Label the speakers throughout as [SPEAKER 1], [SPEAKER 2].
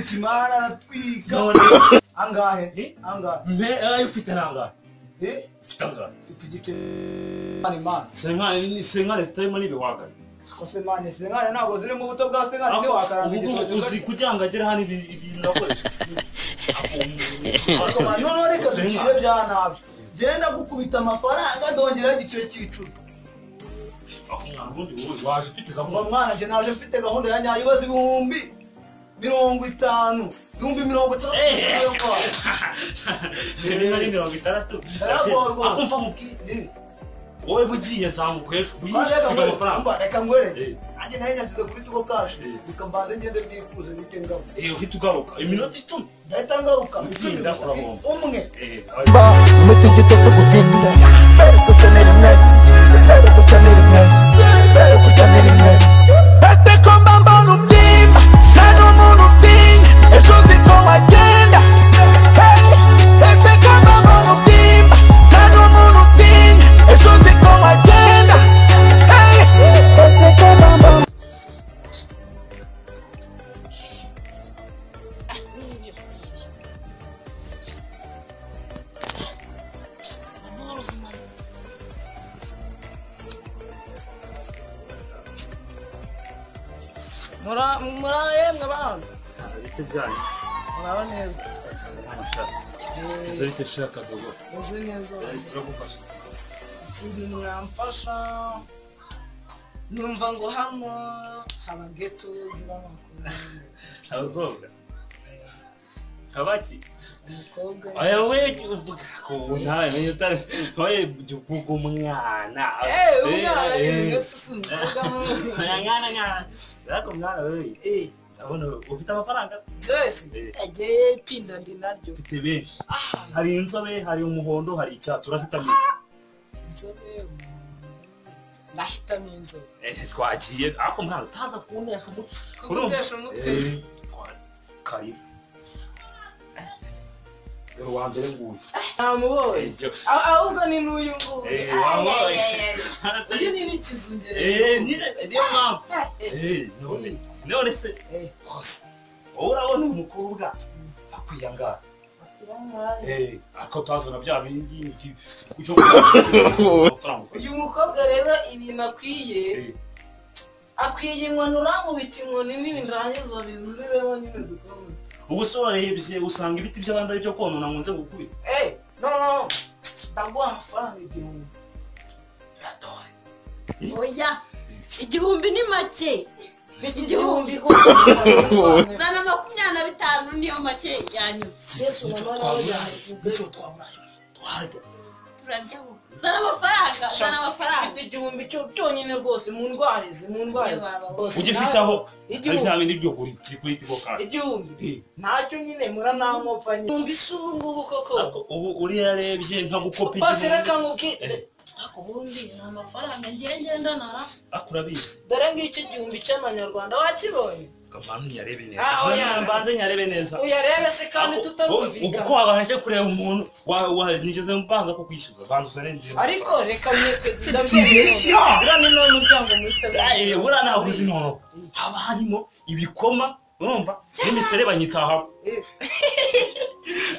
[SPEAKER 1] Ukimara aratwika.
[SPEAKER 2] None
[SPEAKER 1] Angahe?
[SPEAKER 2] Eh?
[SPEAKER 1] Angahe?
[SPEAKER 2] mpe ayo ufite nangahe
[SPEAKER 1] Eh?
[SPEAKER 2] ufite angahe
[SPEAKER 1] Mfite igike. Mani mani.
[SPEAKER 2] senkani senkani zitarimo n'ibiwagari
[SPEAKER 1] Kose mani sengane ntabwo ziri mu buto bwa sengane ndi wakaranga igitoki.
[SPEAKER 2] uzi kugira ngo agere hano ibi- ibintu nakoresha
[SPEAKER 1] Ariko mani noneho reka dukire bya nabyo. Genda gukubita amafaranga ndongeraho igiciro cy'icumi.
[SPEAKER 2] waje ufite
[SPEAKER 1] Ngo
[SPEAKER 2] gahunda
[SPEAKER 1] mwana njye naje mfite gahunda ya nyayo ibaze ibihumbi mirongo itanu. Ibihumbi mirongo itandatu.
[SPEAKER 2] Eh.
[SPEAKER 1] Yo, kwa.
[SPEAKER 2] niba ari mirongo itandatu
[SPEAKER 1] Ndaragorwa.
[SPEAKER 2] akumva mubwire
[SPEAKER 1] Eh.
[SPEAKER 2] wowe bugiye nzamukwesha
[SPEAKER 1] Mwana, reka
[SPEAKER 2] uyisiga
[SPEAKER 1] ngwere.
[SPEAKER 2] amafaranga
[SPEAKER 1] Umva, Reka ngwere.
[SPEAKER 2] Eh.
[SPEAKER 1] Nanjye nari nasize kuri tugo kashi.
[SPEAKER 2] Eh.
[SPEAKER 1] Reka mbanze ngende mbikuze bite ngabo.
[SPEAKER 2] Eh, uhita ugaruka iminota icumi
[SPEAKER 1] ndahita ngaruka
[SPEAKER 2] Utinda
[SPEAKER 1] Icumi gusa.
[SPEAKER 2] kurabomba.
[SPEAKER 1] umwe
[SPEAKER 2] Eh,
[SPEAKER 3] ba mutigito zo gutinda mbere gukenera imwe mbere gukenera imwe mbere gukenera imwe ese ko mba mbona ubyimba nta n'umuntu usinya ejo uzi ko wagenda Hey, ese ko mba mbona ubyimba nta n'umuntu usinya ejo uzi ko wagenda Hey, ese ko mba mbona
[SPEAKER 4] Mura- muraye mwe bantu
[SPEAKER 2] ibiti byanyu
[SPEAKER 4] muraho neza
[SPEAKER 2] amashati
[SPEAKER 4] Eh,
[SPEAKER 2] inzu ariko ishaka gahunda
[SPEAKER 4] meze neza
[SPEAKER 2] turagufasha
[SPEAKER 4] ikintu mwamfasha numva ngo hano haba geto z'abakobwa
[SPEAKER 2] abakobwa kabaki
[SPEAKER 4] umukobwa
[SPEAKER 2] aya we uvuga ko ntawe menye utari wowe jya uvuga umwana
[SPEAKER 4] Eh, umwana ni si umukobwa
[SPEAKER 2] Oya,
[SPEAKER 4] munini
[SPEAKER 2] mwana mwana ariko mwana wewe
[SPEAKER 4] Eh,
[SPEAKER 2] ndabona ufite amafaranga
[SPEAKER 4] byose
[SPEAKER 2] Eh.
[SPEAKER 4] agiye pinda ndi naryo
[SPEAKER 2] ufite benshi hari inzobe hari umuhondo hari icyatsi urahitamo iki?
[SPEAKER 4] inzobe umuntu, ndahitamo inzobe
[SPEAKER 2] Eh, twagiye ariko mwana utaza kuntesha umutwe
[SPEAKER 4] kugutesha umutwe
[SPEAKER 2] Eh, karibu dore uwa mbere nguyu
[SPEAKER 4] namuboye
[SPEAKER 2] Eh, jya-
[SPEAKER 4] Ah, ahubwo ni n'uyu nguyu
[SPEAKER 2] Eh,
[SPEAKER 4] Ah,
[SPEAKER 2] wamuboye.
[SPEAKER 4] yeah, yeah, yeah. uyu ni n'ikizungereza
[SPEAKER 2] Eh, nyine niyo mpamvu Eh, none none se
[SPEAKER 4] Eh.
[SPEAKER 2] bose wowe urabona umukobwa akwiyangara Eh, akatazana bya bindi ngi- cyo amafaranga
[SPEAKER 4] uyu mukobwa rero ibintu akwiye
[SPEAKER 2] Eh,
[SPEAKER 4] akwiye inkoni uramubita inkoni n'ibintu rangiza bihuriremo nyine dukome
[SPEAKER 2] ubu se warebye usanga ibiti by'abandi ari byo konona ngo nze gukubita
[SPEAKER 4] eee no no no ndaguha amafaranga igihumbi biratore
[SPEAKER 5] oya igihumbi ni make
[SPEAKER 4] igihumbi gusa amafaranga.
[SPEAKER 5] ijana na makumyabiri na bitanu niyo make yanyuma
[SPEAKER 4] yesu na mwana we yavuga
[SPEAKER 5] turarya ubu. zana amafaranga zana
[SPEAKER 4] mfite
[SPEAKER 5] amafaranga
[SPEAKER 4] igihumbi cyo byonyine rwose mu ndwarize mu ndwarize
[SPEAKER 5] Yewe, waba
[SPEAKER 4] Bose
[SPEAKER 2] ujye
[SPEAKER 4] nawe-
[SPEAKER 2] ufitaho ari
[SPEAKER 4] igihumbi
[SPEAKER 2] bya bindi byo kuri kuri tigo kandi
[SPEAKER 4] igihumbi
[SPEAKER 2] Eh,
[SPEAKER 4] ntacyo nyine muranankopa nyine numva isi ubu ngubu koko
[SPEAKER 2] ariko ubu uriya yarebye nka gukopa
[SPEAKER 4] bose reka
[SPEAKER 2] igihumbi
[SPEAKER 4] nkubwire
[SPEAKER 2] Eh.
[SPEAKER 5] ariko ubundi ni amafaranga ngiye ngendana
[SPEAKER 2] ariko urabizi
[SPEAKER 4] dore ngicyo igihumbi cy'amanyarwanda wakibonye
[SPEAKER 2] kamantu yarebe
[SPEAKER 4] Ah,
[SPEAKER 2] neza
[SPEAKER 4] oya.
[SPEAKER 2] mbanze nyarebe neza
[SPEAKER 4] uyarebe se kandi
[SPEAKER 2] ubu
[SPEAKER 4] tutarumvikana
[SPEAKER 2] ko wabanje kureba umuntu wa- wa- nigeze mbanza ko kwishyuza banza uzane njyewe
[SPEAKER 4] ariko reka mweke ndabyemera buriya ni nawe muryango muhita
[SPEAKER 2] Eh, buriya ntabwo uzi nono haba harimo ibikoma urumva n'imiserebanya itahaho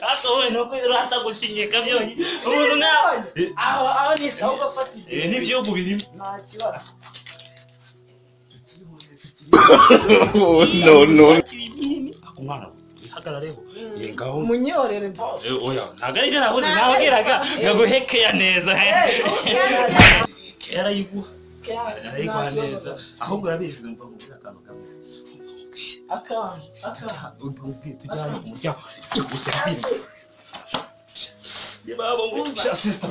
[SPEAKER 2] ariko wowe ni uko uratagushingika byonyine umuntu nkawe Eh,
[SPEAKER 4] aho aho ni sawa ugafata
[SPEAKER 2] eh,
[SPEAKER 4] igihe
[SPEAKER 2] n'ibihugu birimo
[SPEAKER 4] nta kibazo
[SPEAKER 6] no, no.
[SPEAKER 2] ako mwana we ihagarareho yengaho
[SPEAKER 4] umunyorere bose
[SPEAKER 2] Eh, oya ntabwo ari byo nabuze nabwiraga ngaguhekeya neza kera yiguha arayiguha neza ahubwo urabizi numva mubwira akantu kamwe
[SPEAKER 4] akantu akantu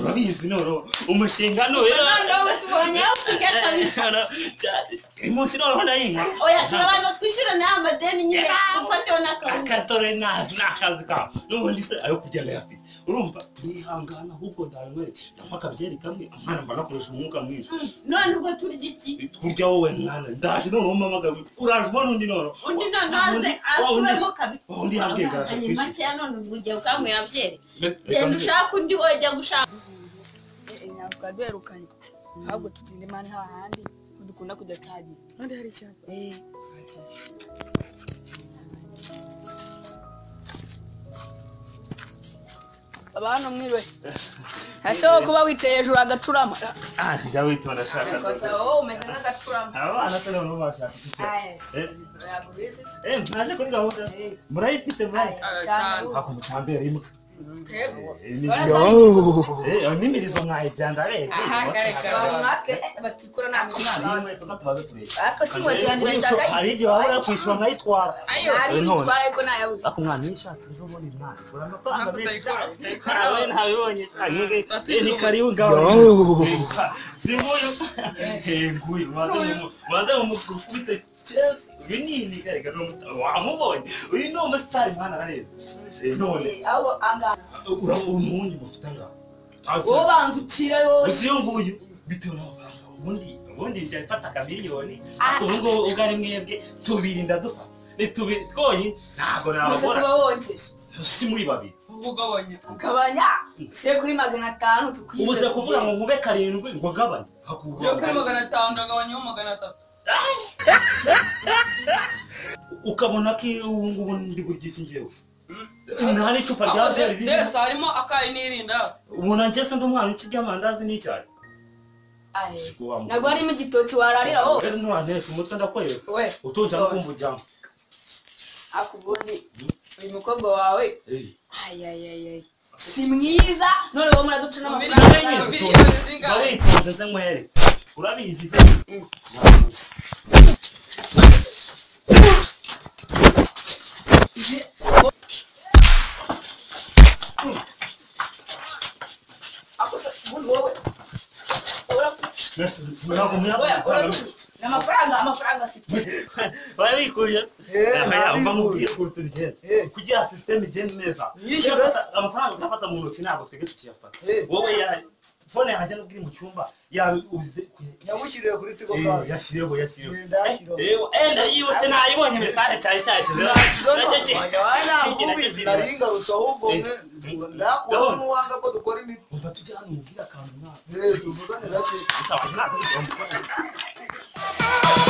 [SPEAKER 2] urabizi noneho umushinga ni uyu
[SPEAKER 5] nawe tubonye aho kujya kabiri
[SPEAKER 2] munsi noneho ndayinywa
[SPEAKER 5] oya turabanza twishyurane amadeni nyine dufateho n'akantu
[SPEAKER 2] akatore ni akazi kawe n'ubundi se ayo kugenda yafite urumva turihangana ahubwo ndabinywere ndanywa akabyeri kamwe amwana mba nakoresha umwuka mwinshi
[SPEAKER 5] none ubwo turya iki
[SPEAKER 2] kurya wowe mwana ndaje noneho mpamagaye uraje ubona undi noneho
[SPEAKER 5] undi none aze akuremo kabiri
[SPEAKER 2] undi yabwigaje
[SPEAKER 5] Amafaranga ni makeya none ubwo ugiye ukanywera byeri genda
[SPEAKER 2] kwishyura
[SPEAKER 5] ushake undi wajya gushaka
[SPEAKER 7] ntabwo twaduherukanye ahubwo tugenda imana hahandi dukunda kujya cyagiye
[SPEAKER 8] kandi hari icyapa
[SPEAKER 5] abantu mwiriwe hashaho kuba wicaye hejuru agacurama
[SPEAKER 2] Ah, njya witonda shaka
[SPEAKER 5] Yakoze, wowe umeze nk'agacurama
[SPEAKER 2] aba bana se nabo bashaka iki
[SPEAKER 5] Aya,
[SPEAKER 2] Eh.
[SPEAKER 5] ntabwo ubizi se.
[SPEAKER 2] eh mwaje kuri gahunda
[SPEAKER 5] Eh.
[SPEAKER 2] murayifite mwaje
[SPEAKER 5] Aya, cyane ubu.
[SPEAKER 2] hakuntu cyambere imbwa
[SPEAKER 5] Twebwe,
[SPEAKER 2] Eh,
[SPEAKER 5] barasa
[SPEAKER 2] eh n'imirizo mwayijyanda rero
[SPEAKER 5] bamwake batikura nta mirimo
[SPEAKER 2] Nimwe tukatubaza turebe.
[SPEAKER 5] ariko si inkweto yanjye irashaka
[SPEAKER 2] Ariko hari igihe wabura kwishyura nkayitwara
[SPEAKER 5] ayo ari
[SPEAKER 2] Eh, none.
[SPEAKER 5] kwitwara ariko ntayabuze
[SPEAKER 2] ariko umwana n'ishati ejo bundi ntawe ugura amafaranga menshi cyane ntawe ntabibonye cyane ni karibu ngaho singuyu nguyu waza mu mukurufu ufite chelsea uyu ni ni reka ni umusitari wamubonye uyu ni umusitari mwana arareba Eh, none
[SPEAKER 5] Eh, ahubwo angahe
[SPEAKER 2] urabona umuhungu mufite ngaho
[SPEAKER 5] wowe ubanza ucire wowe
[SPEAKER 2] gusa iyo nguyu bitewe n'amafaranga ubundi ubundi njya mfata akamiliyoni ariko ubu ngubu ubwo ari mwebwe tubiri ndadufata ni tubiri twonyine ntabwo
[SPEAKER 5] umaze
[SPEAKER 2] nababona
[SPEAKER 5] kuba wongeje
[SPEAKER 2] si muri babiri
[SPEAKER 5] ugabanya ushyire kuri magana atanu tukwishyure
[SPEAKER 2] ubuze kuvuga ngo nkube karindwi ngo gabanye hakugabanye ukabona ko ubu ngubu ndi buryice njyewe nta n'icupa rya byeri ririmo
[SPEAKER 9] harimo akayi n'irindazi
[SPEAKER 2] umuntu ngeze ndi umwana uci ry'amandazi n'icyayi
[SPEAKER 5] Aye. ntabwo harimo igitoki wararira wowe
[SPEAKER 2] rero ntiwaneshya umutwe ndakwereka
[SPEAKER 5] we
[SPEAKER 2] utunze no kumbujyamo
[SPEAKER 5] ariko ubundi uyu mukobwa wawe
[SPEAKER 2] Eh,
[SPEAKER 5] ayayayayi si mwiza none wowe muraduca n'amafaranga
[SPEAKER 2] narabizi
[SPEAKER 5] yawe.
[SPEAKER 2] utunze.
[SPEAKER 9] zingahe?
[SPEAKER 2] narabikunze nze nkwere urabizi se
[SPEAKER 5] Mm.
[SPEAKER 2] Narabizi.
[SPEAKER 5] Izi- Ako se- ubundi wowe uraku-
[SPEAKER 2] Merci. Murakomeye.
[SPEAKER 5] oya, uraku- ni amafaranga amafaranga si
[SPEAKER 2] barabikuje
[SPEAKER 1] Eh,
[SPEAKER 2] uva mu
[SPEAKER 1] barabikuje.
[SPEAKER 2] bwihutu ugenda
[SPEAKER 1] Eh.
[SPEAKER 2] kugira sisiteme igende neza
[SPEAKER 1] Yishyura.
[SPEAKER 2] Uyafata- amafaranga utafata mu ntoki ntabwo twebwe tukiyafata
[SPEAKER 1] Eh.
[SPEAKER 2] wowe ya- fone yanjye nubwo iri mu cyumba yabuze
[SPEAKER 1] yamushyiriye kuri tigo banki
[SPEAKER 2] yashyiriyeho yashyiriyeho
[SPEAKER 1] Yenda yashyiriyeho.
[SPEAKER 2] ndayibutse nayibonye mesaje cyari cyashyizeho Nacyo ki-
[SPEAKER 1] nakubizi nari ingarutse ahubwo
[SPEAKER 2] Eh.
[SPEAKER 1] mwe ndakubona n'uwanga ko dukora imiti
[SPEAKER 2] umva tujya hano umubwire akantu mwaka
[SPEAKER 1] Eh, tuvugane gake
[SPEAKER 2] ntabwo ntabwo